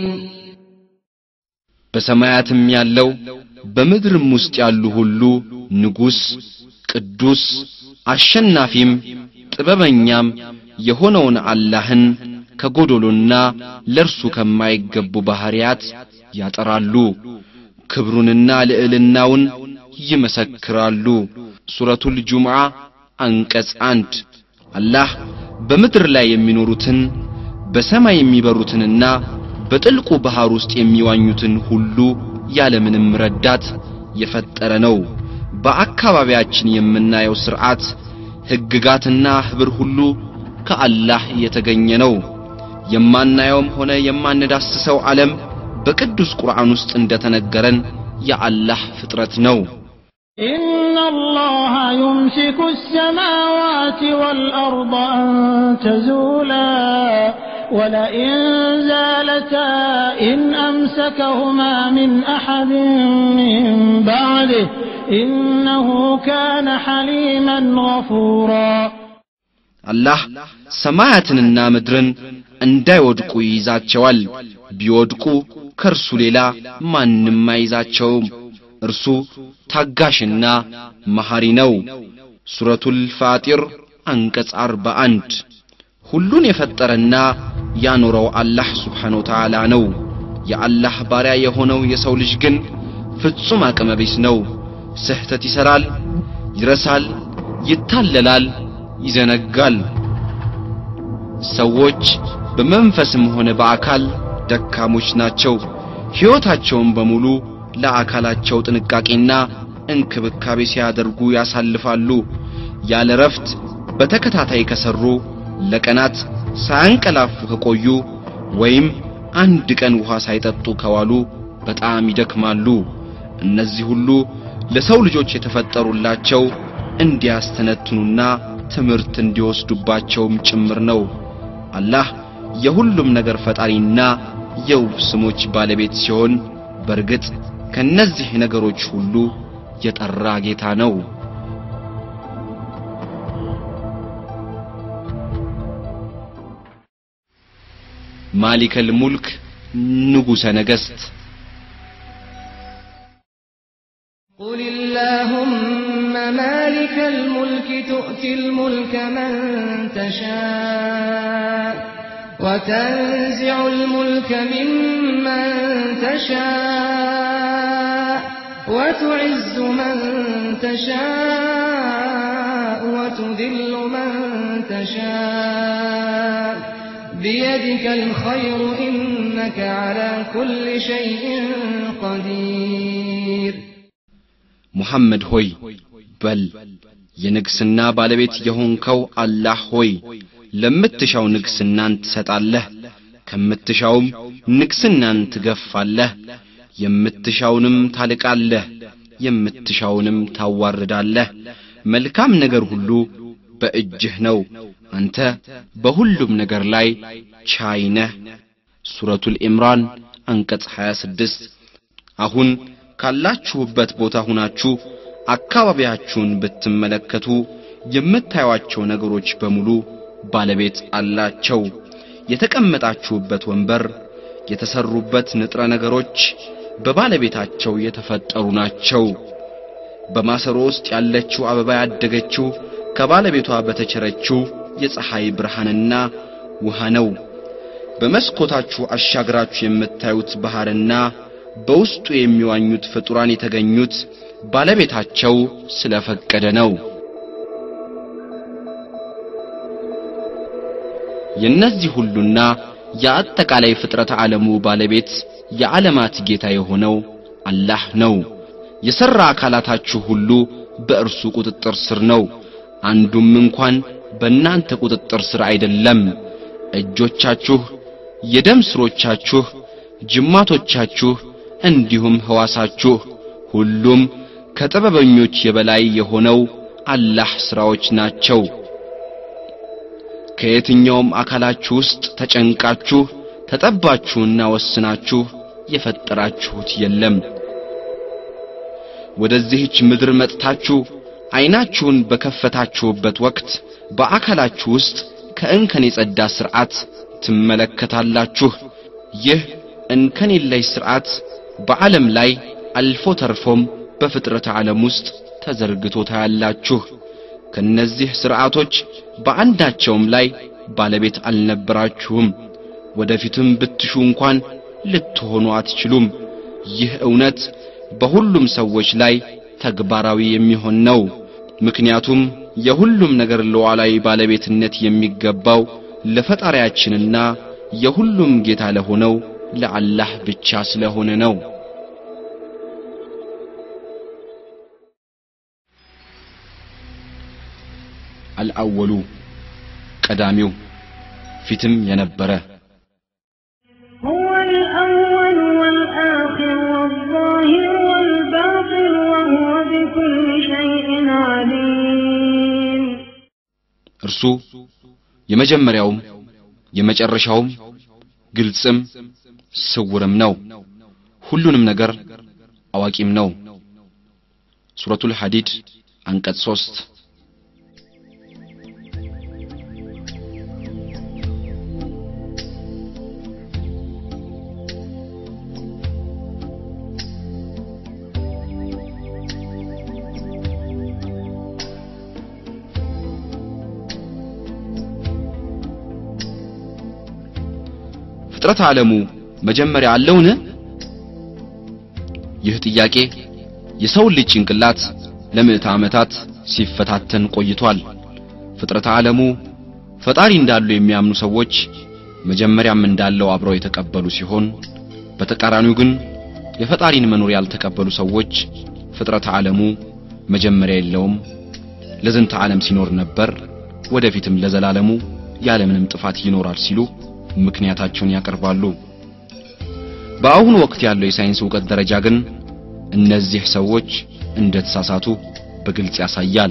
በሰማያትም ያለው በምድርም ውስጥ ያሉ ሁሉ ንጉስ፣ ቅዱስ፣ አሸናፊም ጥበበኛም የሆነውን አላህን ከጎዶሎና ለርሱ ከማይገቡ ባህሪያት ያጠራሉ፣ ክብሩንና ልዕልናውን ይመሰክራሉ። ሱረቱል ጁምዓ አንቀጽ አንድ አላህ በምድር ላይ የሚኖሩትን በሰማይ የሚበሩትንና በጥልቁ ባህር ውስጥ የሚዋኙትን ሁሉ ያለምንም ረዳት የፈጠረ ነው። በአካባቢያችን የምናየው ሥርዓት ሕግጋትና ኅብር ሁሉ ከአላህ የተገኘ ነው። የማናየውም ሆነ የማንዳስሰው ዓለም በቅዱስ ቁርአን ውስጥ እንደተነገረን የአላህ ፍጥረት ነው። إن الله يمسك السماوات والأرض أن تزولا ولئن زالتا إن أمسكهما من أحد من بعده إنه كان حليما غفورا አላህ ሰማያትንና ምድርን እንዳይወድቁ ይይዛቸዋል። ቢወድቁ ከእርሱ ሌላ ማንም አይዛቸውም። እርሱ ታጋሽና መሐሪ ነው። ሱረቱል ፋጢር አንቀጽ 41 ሁሉን የፈጠረና ያኖረው አላህ ስብሓነ ወተዓላ ነው። የአላህ ባሪያ የሆነው የሰው ልጅ ግን ፍጹም አቅመ ቢስ ነው። ስህተት ይሰራል፣ ይረሳል፣ ይታለላል፣ ይዘነጋል። ሰዎች በመንፈስም ሆነ በአካል ደካሞች ናቸው። ሕይወታቸውን በሙሉ ለአካላቸው ጥንቃቄና እንክብካቤ ሲያደርጉ ያሳልፋሉ። ያለ ረፍት በተከታታይ ከሰሩ፣ ለቀናት ሳያንቀላፉ ከቆዩ ወይም አንድ ቀን ውሃ ሳይጠጡ ከዋሉ በጣም ይደክማሉ። እነዚህ ሁሉ ለሰው ልጆች የተፈጠሩላቸው እንዲያስተነትኑና ትምህርት እንዲወስዱባቸውም ጭምር ነው። አላህ የሁሉም ነገር ፈጣሪና የውብ ስሞች ባለቤት ሲሆን በእርግጥ ከነዚህ ነገሮች ሁሉ የጠራ ጌታ ነው። ማሊከል ሙልክ ንጉሠ ነገሥት قل اللهم مالك الملك تؤتي الملك من تشاء وتنزع الملك ممن تشاء وتعز من تشاء وتذل من تشاء بيدك الخير إنك على كل شيء قدير ሙሐመድ ሆይ በል የንግስና ባለቤት የሆንከው አላህ ሆይ ለምትሻው ንግስናን ትሰጣለህ፣ ከምትሻውም ንግስናን ትገፋለህ፣ የምትሻውንም ታልቃለህ፣ የምትሻውንም ታዋርዳለህ። መልካም ነገር ሁሉ በእጅህ ነው፣ አንተ በሁሉም ነገር ላይ ቻይ ነህ። ሱረቱል ኢምራን አንቀጽ 26 አሁን ካላችሁበት ቦታ ሁናችሁ አካባቢያችሁን ብትመለከቱ የምታዩአቸው ነገሮች በሙሉ ባለቤት አላቸው። የተቀመጣችሁበት ወንበር፣ የተሰሩበት ንጥረ ነገሮች፣ በባለቤታቸው የተፈጠሩ ናቸው። በማሰሮ ውስጥ ያለችው አበባ ያደገችው ከባለቤቷ በተቸረችው የፀሐይ ብርሃንና ውሃ ነው። በመስኮታችሁ አሻግራችሁ የምታዩት ባህርና በውስጡ የሚዋኙት ፍጡራን የተገኙት ባለቤታቸው ስለፈቀደ ነው። የነዚህ ሁሉና የአጠቃላይ ፍጥረት ዓለሙ ባለቤት የዓለማት ጌታ የሆነው አላህ ነው። የሠራ አካላታችሁ ሁሉ በእርሱ ቁጥጥር ስር ነው። አንዱም እንኳን በእናንተ ቁጥጥር ስር አይደለም። እጆቻችሁ፣ የደም ስሮቻችሁ፣ ጅማቶቻችሁ እንዲሁም ሕዋሳችሁ ሁሉም ከጥበበኞች የበላይ የሆነው አላህ ሥራዎች ናቸው። ከየትኛውም አካላችሁ ውስጥ ተጨንቃችሁ ተጠባችሁና ወስናችሁ የፈጠራችሁት የለም። ወደዚህች ምድር መጥታችሁ ዐይናችሁን በከፈታችሁበት ወቅት በአካላችሁ ውስጥ ከእንከን የጸዳ ሥርዓት ትመለከታላችሁ። ይህ እንከን የለሽ ሥርዓት በዓለም ላይ አልፎ ተርፎም በፍጥረት ዓለም ውስጥ ተዘርግቶ ታያላችሁ። ከነዚህ ሥርዓቶች በአንዳቸውም ላይ ባለቤት አልነበራችሁም። ወደፊትም ብትሹ እንኳን ልትሆኑ አትችሉም። ይህ እውነት በሁሉም ሰዎች ላይ ተግባራዊ የሚሆን ነው። ምክንያቱም የሁሉም ነገር ሉዓላዊ ባለቤትነት የሚገባው ለፈጣሪያችንና የሁሉም ጌታ ለሆነው ለአላህ ብቻ ስለሆነ ነው። አልአወሉ ቀዳሚው ፊትም የነበረ هو الأول والآخر والظاهر والباطن وهو بكل شيء عليم እርሱ የመጀመሪያውም የመጨረሻውም ግልጽም ስውርም ነው። ሁሉንም ነገር አዋቂም ነው። ሱረቱል ሐዲድ አንቀጽ 3 ፍጥረት ዓለሙ መጀመሪያ አለውን? ይህ ጥያቄ የሰው ልጅ ጭንቅላት ለምዕተ ዓመታት ሲፈታተን ቆይቷል። ፍጥረት ዓለሙ ፈጣሪ እንዳሉ የሚያምኑ ሰዎች መጀመሪያም እንዳለው አብረው የተቀበሉ ሲሆን በተቃራኒው ግን የፈጣሪን መኖር ያልተቀበሉ ሰዎች ፍጥረት ዓለሙ መጀመሪያ የለውም፣ ለዝንተ ዓለም ሲኖር ነበር፣ ወደፊትም ለዘላለሙ ያለምንም ጥፋት ይኖራል ሲሉ ምክንያታቸውን ያቀርባሉ። በአሁኑ ወቅት ያለው የሳይንስ ዕውቀት ደረጃ ግን እነዚህ ሰዎች እንደተሳሳቱ በግልጽ ያሳያል።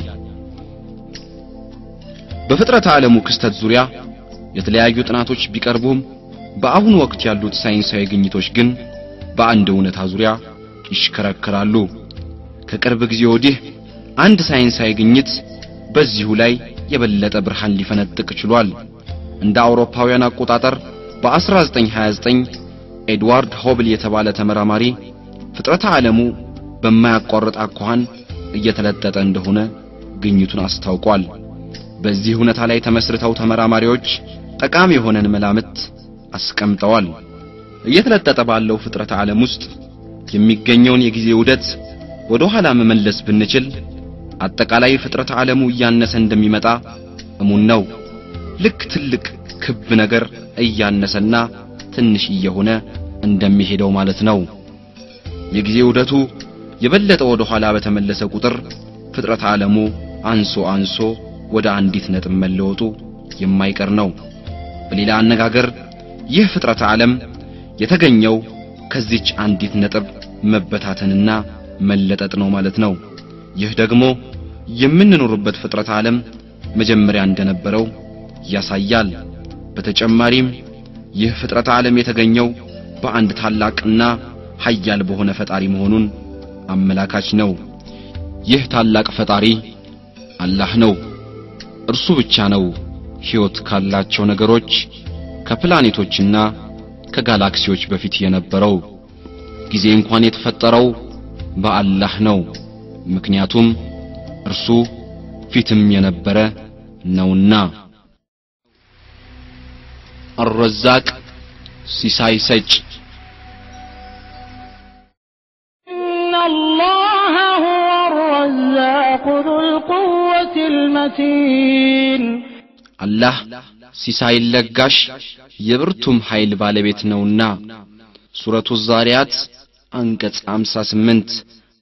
በፍጥረት ዓለሙ ክስተት ዙሪያ የተለያዩ ጥናቶች ቢቀርቡም በአሁኑ ወቅት ያሉት ሳይንሳዊ ግኝቶች ግን በአንድ እውነታ ዙሪያ ይሽከረከራሉ። ከቅርብ ጊዜ ወዲህ አንድ ሳይንሳዊ ግኝት በዚሁ ላይ የበለጠ ብርሃን ሊፈነጥቅ ችሏል። እንደ አውሮፓውያን አቆጣጠር በ1929 ኤድዋርድ ሆብል የተባለ ተመራማሪ ፍጥረተ ዓለሙ በማያቋርጥ አኳኋን እየተለጠጠ እንደሆነ ግኝቱን አስታውቋል። በዚህ እውነታ ላይ ተመስርተው ተመራማሪዎች ጠቃሚ የሆነን መላምት አስቀምጠዋል። እየተለጠጠ ባለው ፍጥረተ ዓለም ውስጥ የሚገኘውን የጊዜ ውደት ወደ ኋላ መመለስ ብንችል አጠቃላይ ፍጥረተ ዓለሙ እያነሰ እንደሚመጣ እሙን ነው። ልክ ትልቅ ክብ ነገር እያነሰና ትንሽ እየሆነ እንደሚሄደው ማለት ነው። የጊዜ ውደቱ የበለጠ ወደ ኋላ በተመለሰ ቁጥር ፍጥረት ዓለሙ አንሶ አንሶ ወደ አንዲት ነጥብ መለወጡ የማይቀር ነው። በሌላ አነጋገር ይህ ፍጥረት ዓለም የተገኘው ከዚች አንዲት ነጥብ መበታተንና መለጠጥ ነው ማለት ነው። ይህ ደግሞ የምንኖርበት ፍጥረት ዓለም መጀመሪያ እንደነበረው ያሳያል። በተጨማሪም ይህ ፍጥረት ዓለም የተገኘው በአንድ ታላቅና ኃያል በሆነ ፈጣሪ መሆኑን አመላካች ነው። ይህ ታላቅ ፈጣሪ አላህ ነው። እርሱ ብቻ ነው ሕይወት ካላቸው ነገሮች ከፕላኔቶችና ከጋላክሲዎች በፊት የነበረው። ጊዜ እንኳን የተፈጠረው በአላህ ነው። ምክንያቱም እርሱ ፊትም የነበረ ነውና። አረዛቅ ሲሳይ ሰጭ إن الله هو الرزاق ذو القوة المتين አላህ ሲሳይ ለጋሽ የብርቱም ኃይል ባለቤት ነውና ሱረቱ ዛሪያት አንቀጽ 58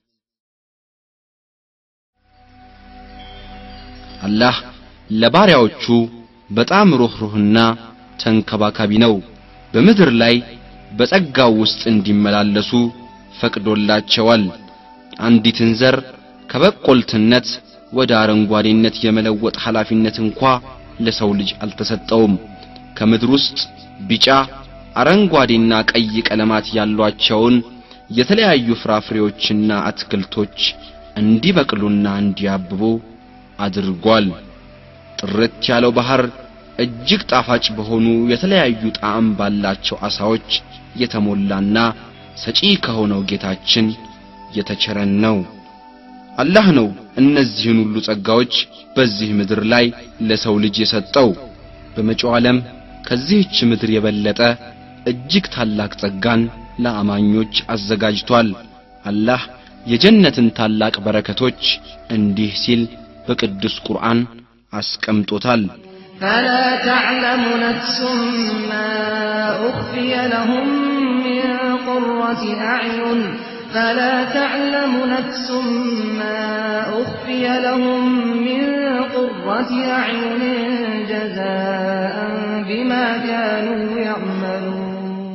አላህ ለባሪያዎቹ በጣም ሩህሩህና ተንከባካቢ ነው። በምድር ላይ በጸጋው ውስጥ እንዲመላለሱ ፈቅዶላቸዋል። አንዲትን ዘር ከበቆልትነት ወደ አረንጓዴነት የመለወጥ ኃላፊነት እንኳ ለሰው ልጅ አልተሰጠውም። ከምድር ውስጥ ቢጫ፣ አረንጓዴና ቀይ ቀለማት ያሏቸውን የተለያዩ ፍራፍሬዎችና አትክልቶች እንዲበቅሉና እንዲያብቡ አድርጓል። ጥርት ያለው ባህር እጅግ ጣፋጭ በሆኑ የተለያዩ ጣዕም ባላቸው አሳዎች የተሞላና ሰጪ ከሆነው ጌታችን የተቸረን ነው። አላህ ነው እነዚህን ሁሉ ጸጋዎች በዚህ ምድር ላይ ለሰው ልጅ የሰጠው። በመጪው ዓለም ከዚህች ምድር የበለጠ እጅግ ታላቅ ጸጋን ለአማኞች አዘጋጅቷል። አላህ የጀነትን ታላቅ በረከቶች እንዲህ ሲል በቅዱስ ቁርአን አስቀምጦታል። فلا تعلم نفس ما أخفي لهم من قرة أعين فلا تعلم نفس ما أخفي لهم من قرة أعين جزاء بما كانوا يعملون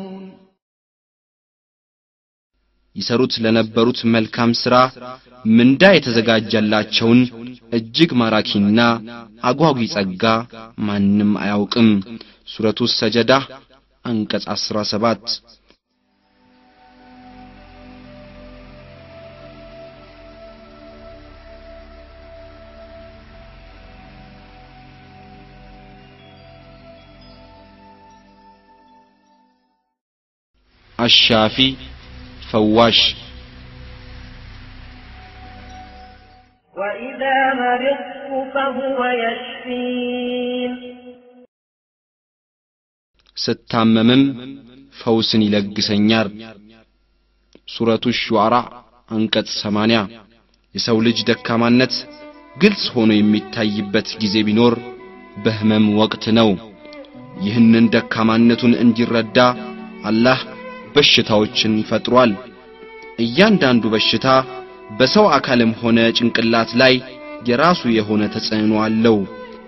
ይሰሩት ለነበሩት መልካም ሥራ ምንዳ የተዘጋጀላቸውን እጅግ ማራኪና አጓጊ ጸጋ ማንም አያውቅም። ሱረቱ ሰጀዳ አንቀጽ 17 አሻፊ ፈዋሽ وإذا مرضت فهو يشفين ስታመምም ፈውስን ይለግሰኛል። ሱረቱ ሹዓራ አንቀጽ 80 የሰው ልጅ ደካማነት ግልጽ ሆኖ የሚታይበት ጊዜ ቢኖር በህመም ወቅት ነው። ይህንን ደካማነቱን እንዲረዳ አላህ በሽታዎችን ፈጥሯል። እያንዳንዱ በሽታ በሰው አካልም ሆነ ጭንቅላት ላይ የራሱ የሆነ ተጽዕኖ አለው።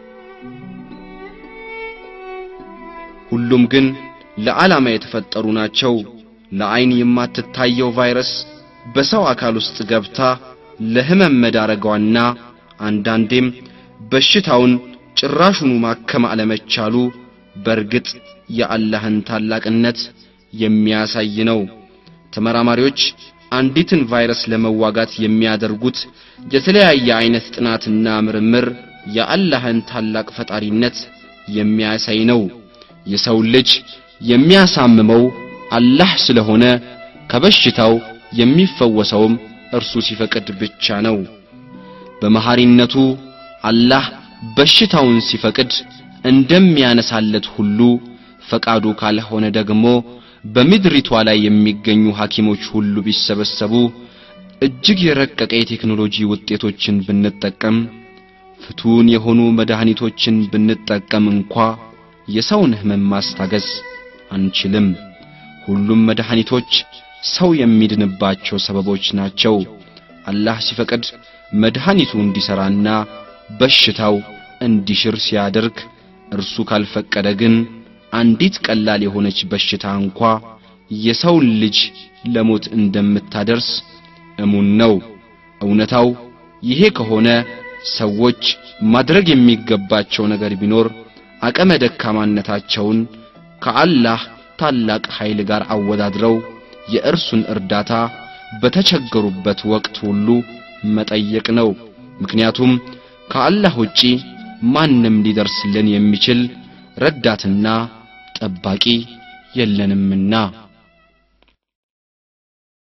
ሁሉም ግን ለዓላማ የተፈጠሩ ናቸው። ለዓይን የማትታየው ቫይረስ በሰው አካል ውስጥ ገብታ ለህመም መዳረጓና አንዳንዴም በሽታውን ጭራሹኑ ማከም አለመቻሉ በእርግጥ የአላህን ታላቅነት የሚያሳይ ነው። ተመራማሪዎች አንዲትን ቫይረስ ለመዋጋት የሚያደርጉት የተለያየ አይነት ጥናትና ምርምር የአላህን ታላቅ ፈጣሪነት የሚያሳይ ነው። የሰው ልጅ የሚያሳምመው አላህ ስለሆነ ከበሽታው የሚፈወሰውም እርሱ ሲፈቅድ ብቻ ነው። በመሐሪነቱ አላህ በሽታውን ሲፈቅድ እንደሚያነሳለት ሁሉ ፈቃዱ ካልሆነ ደግሞ በምድሪቷ ላይ የሚገኙ ሐኪሞች ሁሉ ቢሰበሰቡ እጅግ የረቀቀ የቴክኖሎጂ ውጤቶችን ብንጠቀም ፍቱን የሆኑ መድኃኒቶችን ብንጠቀም እንኳ የሰውን ህመም ማስታገስ አንችልም። ሁሉም መድኃኒቶች ሰው የሚድንባቸው ሰበቦች ናቸው። አላህ ሲፈቅድ መድኃኒቱ እንዲሰራና በሽታው እንዲሽር ሲያደርግ፣ እርሱ ካልፈቀደ ግን አንዲት ቀላል የሆነች በሽታ እንኳ የሰውን ልጅ ለሞት እንደምታደርስ እሙን ነው። እውነታው ይሄ ከሆነ ሰዎች ማድረግ የሚገባቸው ነገር ቢኖር አቅመ ደካማነታቸውን ከአላህ ታላቅ ኃይል ጋር አወዳድረው የእርሱን እርዳታ በተቸገሩበት ወቅት ሁሉ መጠየቅ ነው። ምክንያቱም ከአላህ ውጪ ማንም ሊደርስልን የሚችል ረዳትና ጠባቂ የለንምና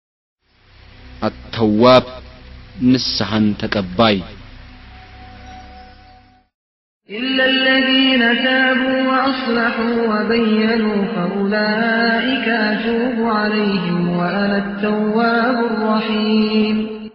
ተዋብ ንስሐን ተቀባይ إلا الذين تابوا وأصلحوا وبينوا فأولئك أتوب عليهم وأنا التواب الرحيم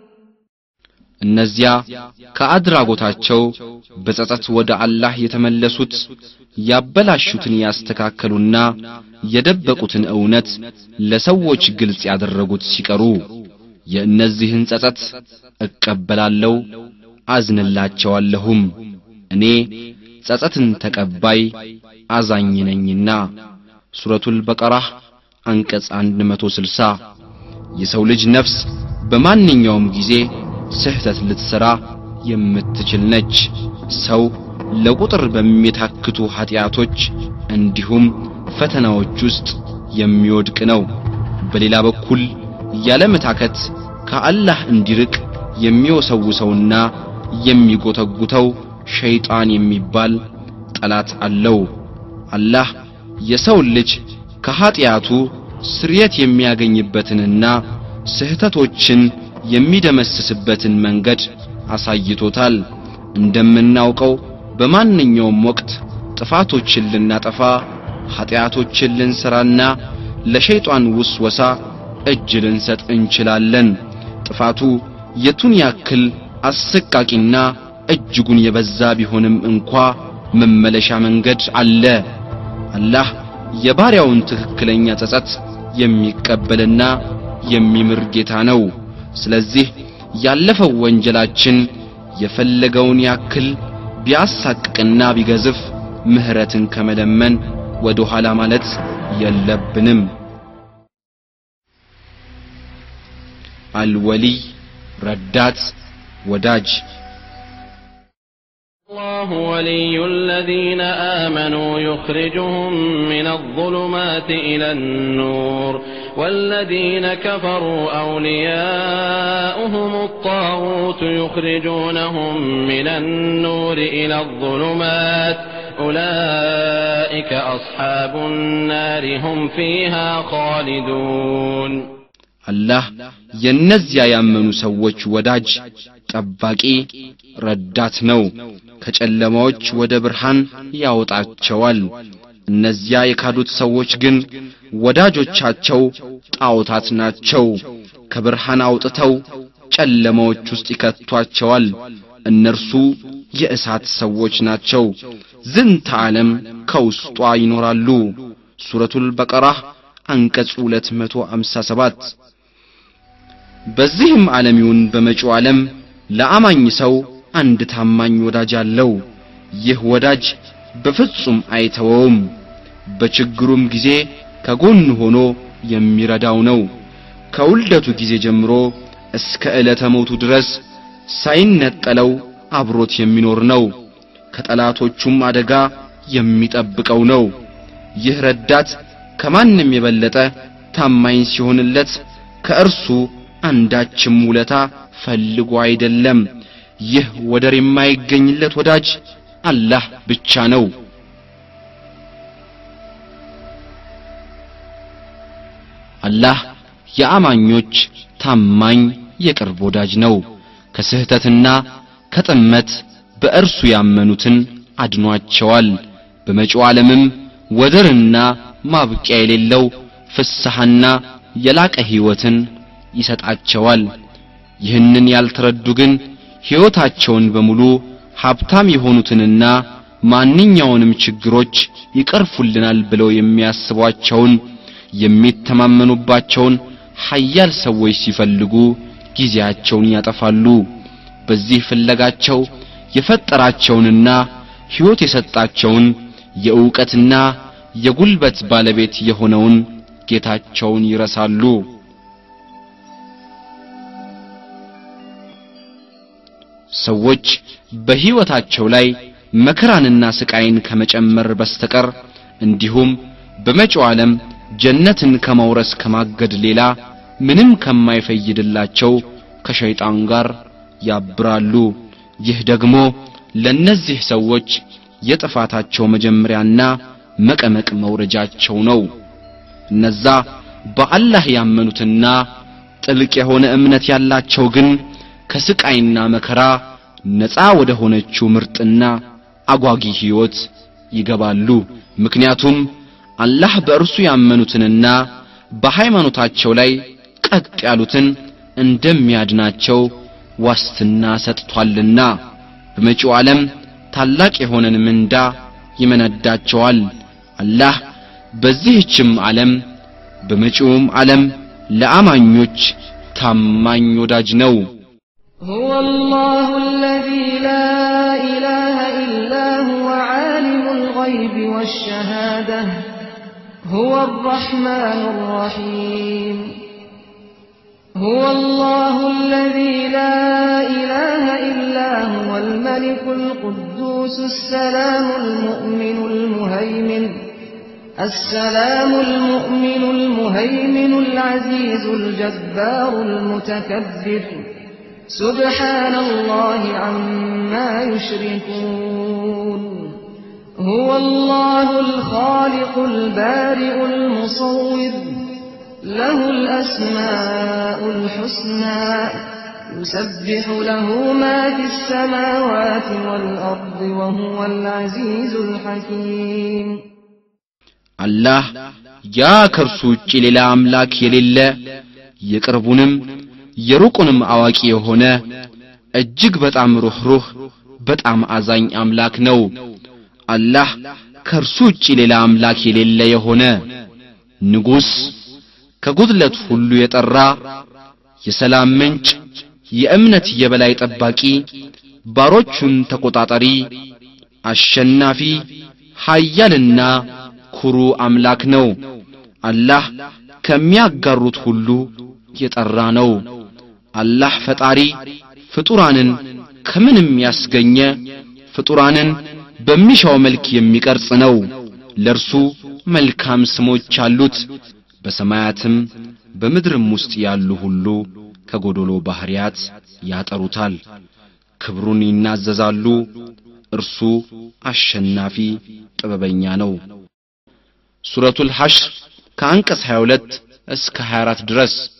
እነዚያ ከአድራጎታቸው በጸጸት ወደ አላህ የተመለሱት ያበላሹትን ያስተካከሉና የደበቁትን እውነት ለሰዎች ግልጽ ያደረጉት ሲቀሩ የእነዚህን ጸጸት እቀበላለሁ አዝንላቸዋለሁም እኔ ጸጸትን ተቀባይ አዛኝ ነኝና ሱረቱል በቀራህ አንቀጽ 160 የሰው ልጅ ነፍስ በማንኛውም ጊዜ ስህተት ልትሰራ የምትችል ነች ሰው ለቁጥር በሚታክቱ ኃጢአቶች እንዲሁም ፈተናዎች ውስጥ የሚወድቅ ነው በሌላ በኩል ያለመታከት ከአላህ እንዲርቅ የሚወሰውሰውና የሚጎተጉተው ሸይጣን የሚባል ጠላት አለው አላህ የሰው ልጅ ከኃጢአቱ ስርየት የሚያገኝበትንና ስህተቶችን የሚደመስስበትን መንገድ አሳይቶታል እንደምናውቀው በማንኛውም ወቅት ጥፋቶችን ልናጠፋ ኃጢአቶችን ልንሰራና ለሸይጣን ውስወሳ እጅ ልንሰጥ እንችላለን ጥፋቱ የቱን ያክል አሰቃቂና እጅጉን የበዛ ቢሆንም እንኳ መመለሻ መንገድ አለ አላህ የባሪያውን ትክክለኛ ጸጸት የሚቀበልና የሚምር ጌታ ነው ስለዚህ ያለፈው ወንጀላችን የፈለገውን ያክል ቢያሳቅቅና ቢገዝፍ ምህረትን ከመለመን ወደ ኋላ ማለት የለብንም አልወሊይ ረዳት ወዳጅ الله ولي الذين آمنوا يخرجهم من الظلمات إلى النور والذين كفروا أولياؤهم الطاغوت يخرجونهم من النور إلى الظلمات أولئك أصحاب النار هم فيها خالدون አላህ የነዚያ ያመኑ ሰዎች ወዳጅ ጠባቂ ረዳት ነው ከጨለማዎች ወደ ብርሃን ያወጣቸዋል እነዚያ የካዱት ሰዎች ግን ወዳጆቻቸው ጣዖታት ናቸው ከብርሃን አውጥተው ጨለማዎች ውስጥ ይከቷቸዋል እነርሱ የእሳት ሰዎች ናቸው ዝንተ ዓለም ከውስጧ ይኖራሉ ሱረቱል በቀራህ አንቀጽ 257 በዚህም ዓለም ይሁን በመጪው ዓለም ለአማኝ ሰው አንድ ታማኝ ወዳጅ አለው ይህ ወዳጅ በፍጹም አይተወውም በችግሩም ጊዜ ከጎን ሆኖ የሚረዳው ነው ከውልደቱ ጊዜ ጀምሮ እስከ ዕለተ ሞቱ ድረስ ሳይነጠለው አብሮት የሚኖር ነው ከጠላቶቹም አደጋ የሚጠብቀው ነው ይህ ረዳት ከማንም የበለጠ ታማኝ ሲሆንለት ከእርሱ አንዳችም ውለታ ፈልጎ አይደለም ይህ ወደር የማይገኝለት ወዳጅ አላህ ብቻ ነው አላህ የአማኞች ታማኝ የቅርብ ወዳጅ ነው ከስህተትና ከጥመት በእርሱ ያመኑትን አድኗቸዋል በመጪው ዓለምም ወደርና ማብቂያ የሌለው ፍስሐና የላቀ ሕይወትን ይሰጣቸዋል ይህንን ያልተረዱ ግን ሕይወታቸውን በሙሉ ሀብታም የሆኑትንና ማንኛውንም ችግሮች ይቀርፉልናል ብለው የሚያስቧቸውን የሚተማመኑባቸውን ሀያል ሰዎች ሲፈልጉ ጊዜያቸውን ያጠፋሉ በዚህ ፍለጋቸው የፈጠራቸውንና ሕይወት የሰጣቸውን የእውቀትና የጉልበት ባለቤት የሆነውን ጌታቸውን ይረሳሉ ሰዎች በሕይወታቸው ላይ መከራንና ስቃይን ከመጨመር በስተቀር እንዲሁም በመጪው ዓለም ጀነትን ከመውረስ ከማገድ ሌላ ምንም ከማይፈይድላቸው ከሸይጣን ጋር ያብራሉ ይህ ደግሞ ለነዚህ ሰዎች የጥፋታቸው መጀመሪያና መቀመቅ መውረጃቸው ነው እነዛ በአላህ ያመኑትና ጥልቅ የሆነ እምነት ያላቸው ግን ከስቃይና መከራ ነፃ ወደ ሆነችው ምርጥና አጓጊ ሕይወት ይገባሉ ምክንያቱም አላህ በእርሱ ያመኑትንና በሃይማኖታቸው ላይ ቀጥ ያሉትን እንደሚያድናቸው ዋስትና ሰጥቷልና በመጪው ዓለም ታላቅ የሆነን ምንዳ ይመነዳቸዋል አላህ በዚህችም ዓለም በመጪውም ዓለም ለአማኞች ታማኝ ወዳጅ ነው هو الله الذي لا إله إلا هو عالم الغيب والشهادة هو الرحمن الرحيم هو الله الذي لا إله إلا هو الملك القدوس السلام المؤمن المهيمن السلام المؤمن المهيمن العزيز الجبار المتكبر سبحان الله عما يشركون هو الله الخالق البارئ المصور له الأسماء الحسنى يسبح له ما في السماوات والأرض وهو العزيز الحكيم አላህ ያ ከእርሱ ውጭ ሌላ አምላክ የሌለ የቅርቡንም የሩቁንም አዋቂ የሆነ እጅግ በጣም ሩህሩህ በጣም አዛኝ አምላክ ነው አላህ ከእርሱ ውጭ ሌላ አምላክ የሌለ የሆነ ንጉሥ ከጉድለት ሁሉ የጠራ የሰላም ምንጭ የእምነት የበላይ ጠባቂ ባሮቹን ተቆጣጣሪ አሸናፊ ኃያልና ኩሩ አምላክ ነው አላህ ከሚያጋሩት ሁሉ የጠራ ነው አላህ ፈጣሪ ፍጡራንን ከምንም ያስገኘ ፍጡራንን በሚሻው መልክ የሚቀርጽ ነው ለርሱ መልካም ስሞች አሉት በሰማያትም በምድርም ውስጥ ያሉ ሁሉ ከጎዶሎ ባህሪያት ያጠሩታል ክብሩን ይናዘዛሉ እርሱ አሸናፊ ጥበበኛ ነው ሱረቱል ሐሽር ከአንቀጽ 22 እስከ 24 ድረስ